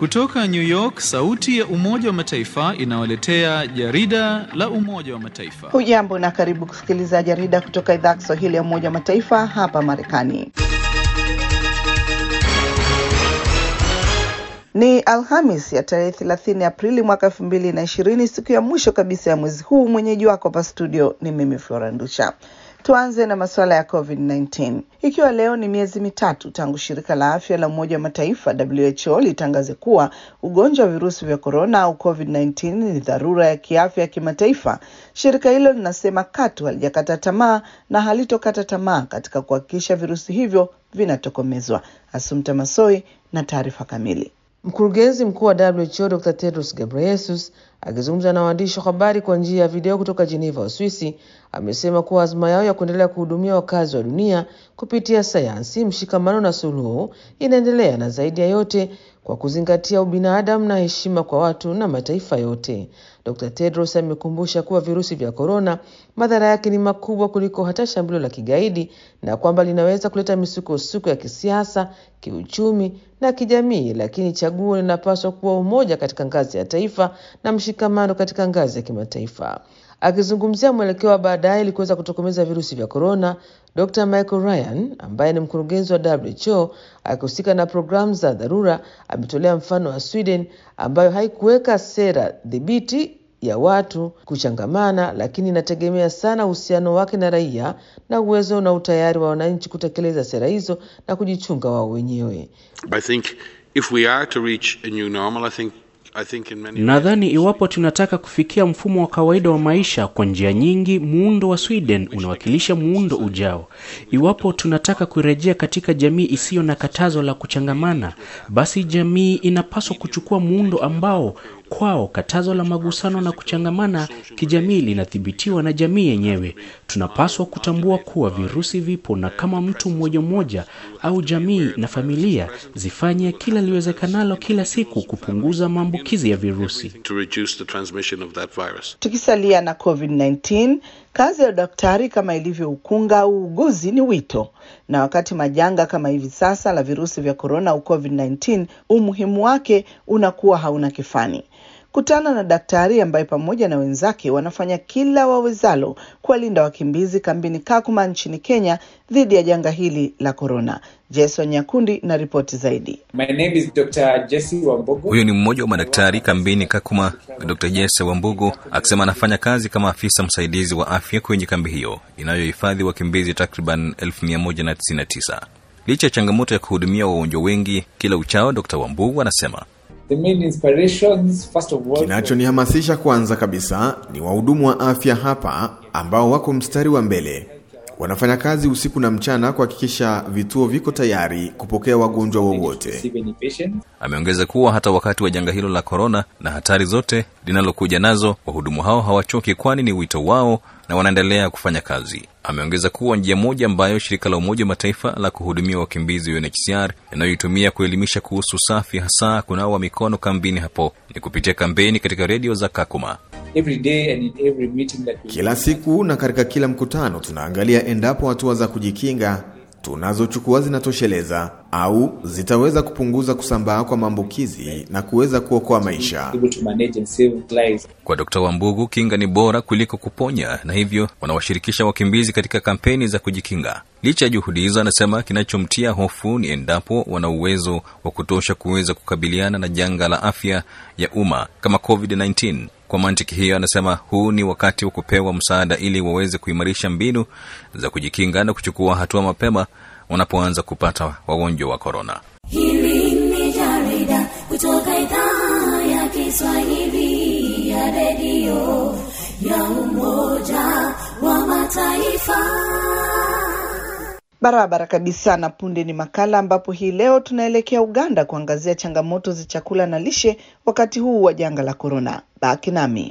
Kutoka New York, sauti ya Umoja wa Mataifa inawaletea jarida la Umoja wa Mataifa. Hujambo na karibu kusikiliza jarida kutoka idhaa ya Kiswahili ya Umoja wa Mataifa hapa Marekani. Ni Alhamis ya tarehe 30 Aprili mwaka 2020, siku ya mwisho kabisa ya mwezi huu. Mwenyeji wako hapa studio ni mimi Flora Ndusha. Tuanze na masuala ya COVID-19. Ikiwa leo ni miezi mitatu tangu shirika la afya la Umoja wa Mataifa WHO litangaze kuwa ugonjwa wa virusi vya korona au COVID-19 ni dharura ya kiafya ya kimataifa, shirika hilo linasema katu halijakata tamaa na halitokata tamaa katika kuhakikisha virusi hivyo vinatokomezwa. Asumta Masoi na taarifa kamili. Mkurugenzi mkuu wa WHO Dr. Tedros Ghebreyesus akizungumza na waandishi wa habari kwa njia ya video kutoka Geneva, Uswisi, amesema kuwa azma yao ya kuendelea kuhudumia wakazi wa dunia kupitia sayansi, mshikamano na suluhu inaendelea, na zaidi ya yote kwa kuzingatia ubinadamu na heshima kwa watu na mataifa yote. Dr. Tedros amekumbusha kuwa virusi vya korona madhara yake ni makubwa kuliko hata shambulio la kigaidi na kwamba linaweza kuleta misukosuko ya kisiasa, kiuchumi na kijamii, lakini chaguo linapaswa kuwa umoja katika ngazi ya taifa na mshikamano katika ngazi ya kimataifa. Akizungumzia mwelekeo wa baadaye ili kuweza kutokomeza virusi vya korona, Dr. Michael Ryan ambaye ni mkurugenzi wa WHO akihusika na programu za dharura ametolea mfano wa Sweden ambayo haikuweka sera dhibiti ya watu kuchangamana, lakini inategemea sana uhusiano wake na raia na uwezo na utayari wa wananchi kutekeleza sera hizo na kujichunga wao wenyewe. I think if we are to reach a new normal, I think Nadhani iwapo tunataka kufikia mfumo wa kawaida wa maisha kwa njia nyingi, muundo wa Sweden unawakilisha muundo ujao. Iwapo tunataka kurejea katika jamii isiyo na katazo la kuchangamana, basi jamii inapaswa kuchukua muundo ambao kwao katazo la magusano na kuchangamana kijamii linathibitiwa na jamii yenyewe. Tunapaswa kutambua kuwa virusi vipo, na kama mtu mmoja mmoja au jamii na familia zifanye kila liwezekanalo kila siku kupunguza maambukizi ya virusi. to reduce the transmission of that virus. Tukisalia na COVID-19, kazi ya udaktari kama ilivyo ukunga au uuguzi ni wito, na wakati majanga kama hivi sasa la virusi vya korona au COVID-19, umuhimu wake unakuwa hauna kifani. Kutana na daktari ambaye pamoja na wenzake wanafanya kila wawezalo kuwalinda wakimbizi kambini Kakuma nchini Kenya dhidi ya janga hili la korona. Jason Nyakundi na ripoti zaidi. My name is Dr. Jesse Wambogo. Huyu ni mmoja wa madaktari kambini Kakuma, Dr. Jesse Wambugu akisema anafanya kazi kama afisa msaidizi wa afya kwenye kambi hiyo inayohifadhi wakimbizi takriban 1199. Licha ya changamoto ya kuhudumia wagonjwa wengi kila uchao, Dr. Wambugu anasema The main inspirations, first of all, Kinachonihamasisha kwanza kabisa ni wahudumu wa afya hapa ambao wako mstari wa mbele. Wanafanya kazi usiku na mchana kuhakikisha vituo viko tayari kupokea wagonjwa wowote. receive any patients. Ameongeza kuwa hata wakati wa janga hilo la korona na hatari zote linalokuja nazo, wahudumu hao hawachoki, kwani ni wito wao na wanaendelea kufanya kazi. Ameongeza kuwa njia moja ambayo shirika la Umoja wa Mataifa la kuhudumia wakimbizi UNHCR inayoitumia kuelimisha kuhusu usafi, hasa kunawa mikono kambini hapo, ni kupitia kampeni katika redio za Kakuma. Every day and in every meeting that we Kila siku na katika kila mkutano tunaangalia endapo hatua za kujikinga tunazochukua zinatosheleza au zitaweza kupunguza kusambaa kwa maambukizi na kuweza kuokoa maisha. able to manage and save lives. Kwa Dkt. Wambugu, kinga ni bora kuliko kuponya, na hivyo wanawashirikisha wakimbizi katika kampeni za kujikinga. Licha ya juhudi hizo, anasema kinachomtia hofu ni endapo wana uwezo wa kutosha kuweza kukabiliana na janga la afya ya umma kama COVID-19. Kwa mantiki hiyo, anasema huu ni wakati wa kupewa msaada ili waweze kuimarisha mbinu za kujikinga na kuchukua hatua mapema wanapoanza kupata wagonjwa wa korona. Hili ni jarida kutoka idhaa ya Kiswahili ya redio ya Umoja wa Mataifa. Barabara kabisa. Na punde ni makala ambapo hii leo tunaelekea Uganda kuangazia changamoto za chakula na lishe wakati huu wa janga la korona. Baki nami.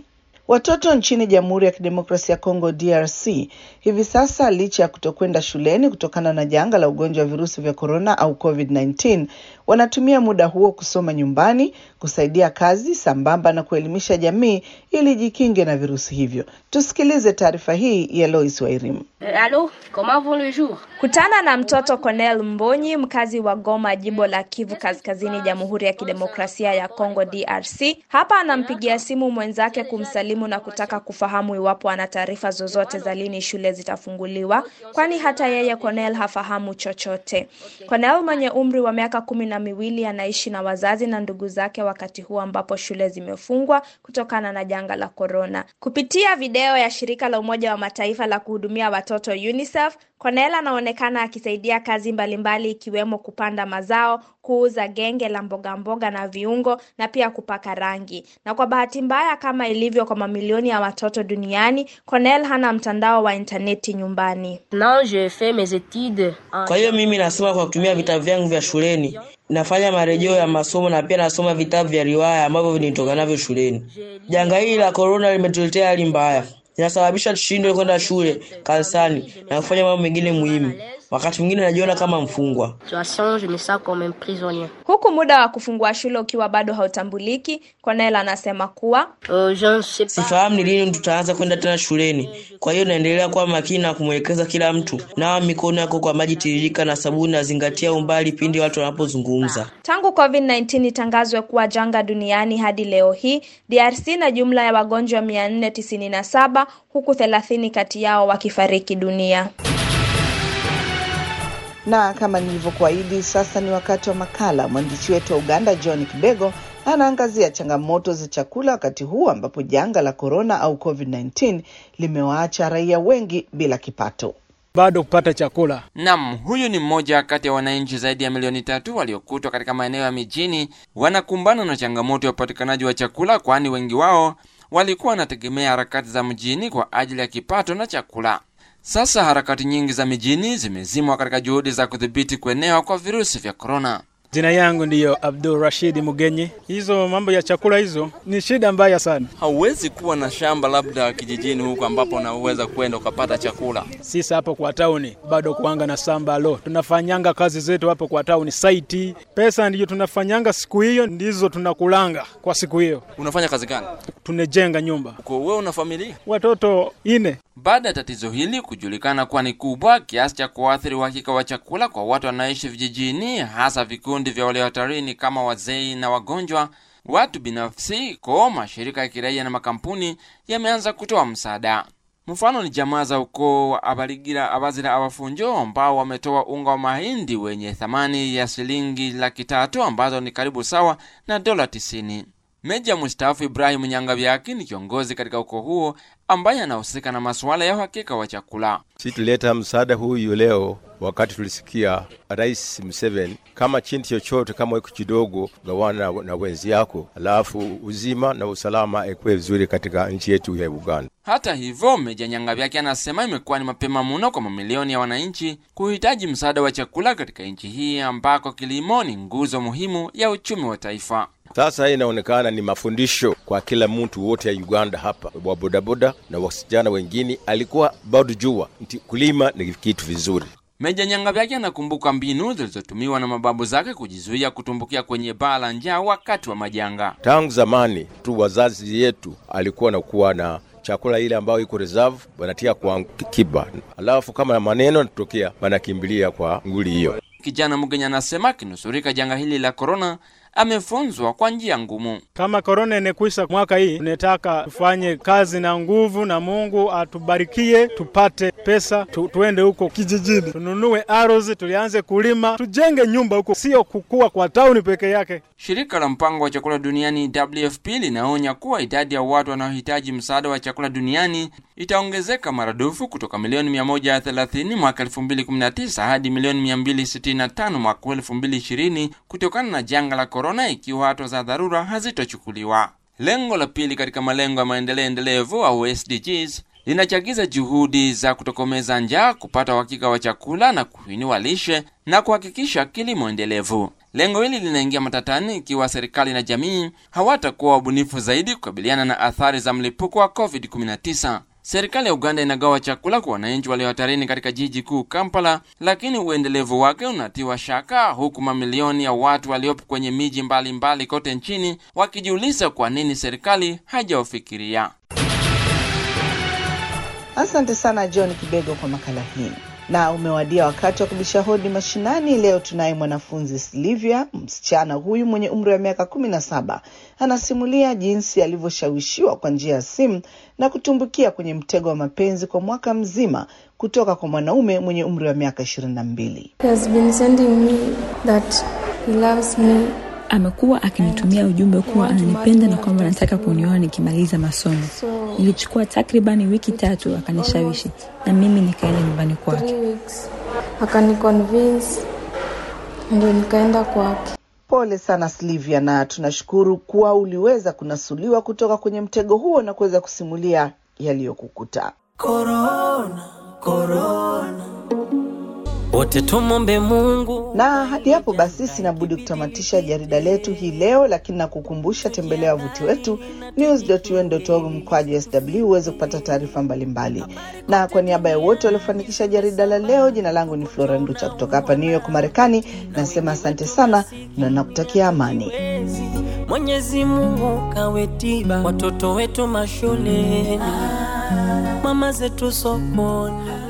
Watoto nchini Jamhuri ya Kidemokrasia ya Kongo DRC hivi sasa, licha ya kutokwenda shuleni kutokana na janga la ugonjwa wa virusi vya korona au COVID-19, wanatumia muda huo kusoma nyumbani, kusaidia kazi sambamba na kuelimisha jamii ili jikinge na virusi hivyo. Tusikilize taarifa hii ya Lois Wairim. Allô, comment vont le jour? Kutana na mtoto Cornel Mbonyi, mkazi wa Goma, jimbo la Kivu Kaskazini, Jamhuri ya Kidemokrasia ya Kongo DRC. Hapa anampigia simu mwenzake kumsalimu na kutaka kufahamu iwapo ana taarifa zozote za lini shule zitafunguliwa, kwani hata yeye Cornel hafahamu chochote. Cornel mwenye umri wa miaka kumi na miwili anaishi na wazazi na ndugu zake wakati huu ambapo shule zimefungwa kutokana na janga la korona. Kupitia video ya shirika la Umoja wa Mataifa la kuhudumia watoto UNICEF, Cornel anaonekana akisaidia kazi mbalimbali ikiwemo kupanda mazao, kuuza genge la mboga mboga na viungo na pia kupaka rangi. Na kwa bahati mbaya, kama ilivyo kwa mamilioni ya watoto duniani, Cornel hana mtandao wa intaneti nyumbani. Non, je fais mes études. en- Kwa hiyo mimi nasoma kwa kutumia vitabu vyangu vya shuleni, nafanya marejeo ya masomo na pia nasoma vitabu vya riwaya ambavyo vinitoka navyo shuleni. Janga hili la korona limetuletea hali mbaya, linasababisha tushindwe kwenda shule, kanisani na kufanya mambo mengine muhimu. Wakati mwingine najiona kama mfungwa. Situation, je me sens comme un prisonnier. Huku muda wa kufungua shule ukiwa bado hautambuliki, Cornel anasema kuwa Euh, je ne sais pas. Sifahamu ni lini tutaanza kwenda tena shuleni. Kwa hiyo naendelea kuwa makini na kumwelekeza kila mtu, nawa mikono yako kwa maji tiririka na sabuni, na zingatia umbali pindi watu wanapozungumza. Tangu COVID-19 itangazwe kuwa janga duniani hadi leo hii, DRC na jumla ya wagonjwa 497 huku 30 kati yao wakifariki dunia. Na kama nilivyokuahidi, sasa ni wakati wa makala. Mwandishi wetu wa Uganda John Kibego anaangazia changamoto za chakula wakati huu ambapo janga la korona au COVID-19 limewaacha raia wengi bila kipato. bado kupata chakula. Nam, huyu ni mmoja kati ya wananchi zaidi ya milioni tatu waliokutwa katika maeneo ya mijini wanakumbana na changamoto ya upatikanaji wa chakula, kwani wengi wao walikuwa wanategemea harakati za mjini kwa ajili ya kipato na chakula. Sasa harakati nyingi za mijini zimezimwa katika juhudi za kudhibiti kuenea kwa virusi vya korona. Jina yangu ndiyo Abdul Rashid Mugenyi. Hizo mambo ya chakula hizo ni shida mbaya sana. Hauwezi kuwa na shamba labda kijijini huko ambapo unaweza kwenda ukapata chakula. Sisi hapo kwa tauni bado kuanga na samba lo, tunafanyanga kazi zetu hapo kwa tauni saiti, pesa ndiyo tunafanyanga siku hiyo, ndizo tunakulanga kwa siku hiyo. Unafanya kazi gani? Tunejenga nyumba, Uko wewe una familia? watoto ine. Baada ya tatizo hili kujulikana kuwa ni kubwa kiasi cha kuathiri uhakika wa chakula kwa watu wanaoishi vijijini, hasa vikundi vya walio hatarini kama wazee na wagonjwa, watu binafsi ko mashirika ya kiraia na makampuni yameanza kutoa msaada. Mfano ni jamaa za ukoo wa Abaligira Abazira Abafunjo ambao wametoa unga wa mahindi wenye thamani ya shilingi laki tatu ambazo ni karibu sawa na dola tisini. Meja mustaafu Ibrahim Nyangabyaki ni kiongozi katika ukoo huo ambaye anahusika na masuala ya uhakika wa chakula. Si tuleta msaada huyu leo wakati tulisikia Rais Museveni kama chinti chochote kama iko kidogo gawana na, na wenzi yako, alafu uzima na usalama ikuwe vizuri katika nchi yetu ya Uganda. Hata hivyo, Meja Nyangabyaki anasema imekuwa ni mapema mno kwa mamilioni ya wananchi kuhitaji msaada wa chakula katika nchi hii ambako kilimo ni nguzo muhimu ya uchumi wa taifa. Sasa hii inaonekana ni mafundisho kwa kila mtu wote ya Uganda hapa, wa bodaboda na wasichana wengine, alikuwa bado jua nti kulima ni kitu vizuri. Meja Nyangabyaki anakumbuka mbinu zilizotumiwa na mababu zake kujizuia kutumbukia kwenye baa la njaa wakati wa majanga. Tangu zamani tu wazazi yetu alikuwa nakuwa na chakula ile ambayo iko reserve wanatia kwa kiba, alafu kama maneno yanatokea wanakimbilia kwa nguli hiyo. Kijana Mugenya anasema akinusurika janga hili la korona amefunzwa kwa njia ngumu. Kama korona inekwisha mwaka hii, tunataka tufanye kazi na nguvu, na Mungu atubarikie tupate pesa tu, tuende huko kijijini tununue ardhi, tulianze kulima, tujenge nyumba huko, sio kukua kwa tauni peke yake. Shirika la mpango wa chakula duniani WFP linaonya kuwa idadi ya watu wanaohitaji msaada wa chakula duniani itaongezeka maradufu kutoka milioni 130 mwaka 2019 hadi milioni 265 mwaka 2020 kutokana na janga la korona, ikiwa hatua za dharura hazitochukuliwa. Lengo la pili katika malengo ya maendeleo endelevu au SDGs linachagiza juhudi za kutokomeza njaa, kupata uhakika wa chakula na kuinua lishe na kuhakikisha kilimo endelevu. Lengo hili linaingia matatani ikiwa serikali na jamii hawatakuwa wabunifu zaidi kukabiliana na athari za mlipuko wa COVID-19. Serikali ya Uganda inagawa chakula kwa wananchi walio hatarini katika jiji kuu Kampala, lakini uendelevu wake unatiwa shaka, huku mamilioni ya watu waliopo kwenye miji mbalimbali kote nchini wakijiuliza kwa nini serikali haijawafikiria. Asante sana John Kibego kwa makala hii. Na umewadia wakati wa kubisha hodi mashinani. Leo tunaye mwanafunzi Silvia. Msichana huyu mwenye umri wa miaka kumi na saba anasimulia jinsi alivyoshawishiwa kwa njia ya simu na kutumbukia kwenye mtego wa mapenzi kwa mwaka mzima kutoka kwa mwanaume mwenye umri wa miaka ishirini na mbili. He has been sending me that he loves me. Amekuwa akinitumia ujumbe kuwa ananipenda na kwamba anataka kunioa nikimaliza masomo. Ilichukua takribani wiki tatu akanishawishi, na mimi nikaenda nyumbani kwake. Three weeks. Akaniconvince ndio nikaenda kwake. Pole sana Silvia, na tunashukuru kuwa uliweza kunasuliwa kutoka kwenye mtego huo na kuweza kusimulia yaliyokukuta. Corona, corona. Wote tumombe Mungu. Na hadi hapo basi, sina budi kutamatisha jarida letu hii leo, lakini nakukumbusha, tembelea wavuti wetu news.un.org mkwaju sw uweze kupata taarifa mbalimbali. Na kwa niaba ya wote waliofanikisha jarida la leo, jina langu ni Flora Nducha kutoka hapa New York, Marekani. Nasema asante sana na nakutakia amani. Mwenyezi Mungu kawe tiba watoto wetu mashuleni, mama zetu sokoni